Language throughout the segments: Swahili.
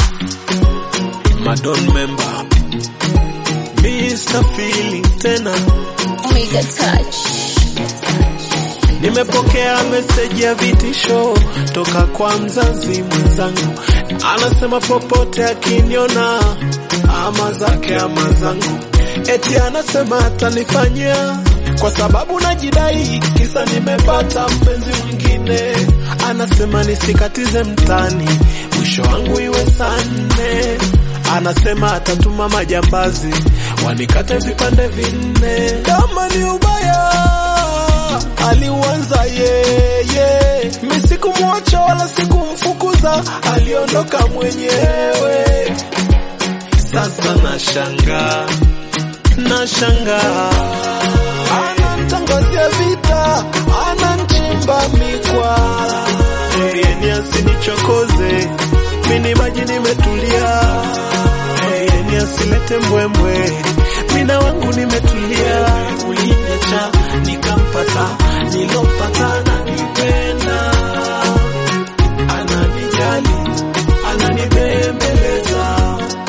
Madon member Mr. Feeling tena Omega Touch. Nimepokea meseji ya vitisho toka kwa mzazi mwenzangu, anasema popote akiniona ama zake ama zangu, eti anasema atanifanyia kwa sababu najidai, kisa nimepata mpenzi mwingine. Anasema nisikatize mtani, mwisho wangu iwe saa nne. Anasema atatuma majambazi wanikate vipande vinne. Kama ni ubaya aliuanza yeye, mi sikumwacha wala sikumfukuza, aliondoka mwenyewe. Sasa nashangaa, nashangaa, anamtangazia vita, anamchimba mikwa, yeye asinichokoze, mini maji nimetulia, yeye asilete mbwembwe, mina wangu nimetulia, uliniacha nikampata, nilompata ananipenda, ananijali, ananibembeleza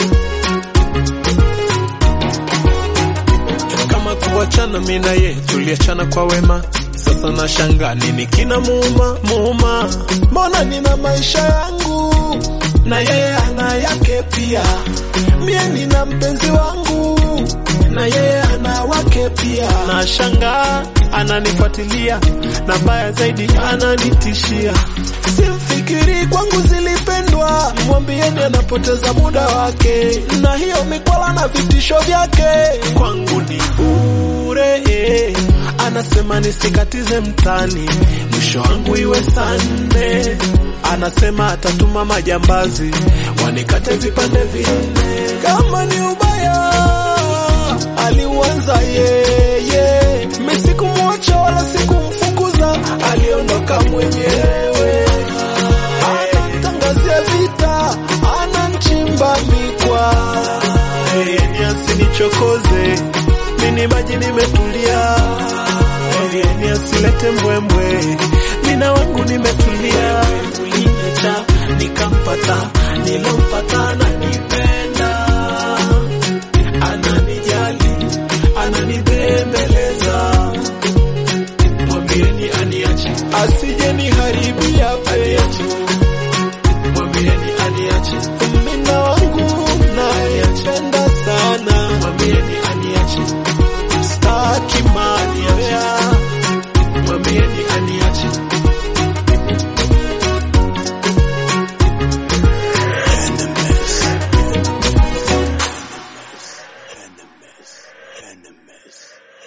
kama kuachana mimi na yeye tuliachana kwa wema. Sasa nashangaa nini kina muuma muuma, mbona nina maisha yangu na yeye ana yake pia, mie nina mpenzi wangu na yeye ana wake pia. Nashangaa ananifuatilia na mbaya zaidi ananitishia, simfikiri kwangu zilipendwa, mwambieni anapoteza muda wake, na hiyo mikwala na vitisho vyake kwangu ni bure. eh. Anasema nisikatize mtani, mwisho wangu iwe saa nne. Anasema atatuma majambazi wanikate vipande vinne. Kama ni ubaya aliuanza yeye, mi sikumwacha wala sikumfukuza, aliondoka mwenyewe. Anamtangazia vita, anamchimba mikwa, yeye ni asinichokoze, mini maji nimetulia, yeye ni asilete mbwembwe, mina wangu nimetulia, uliniacha nikampata, nilompa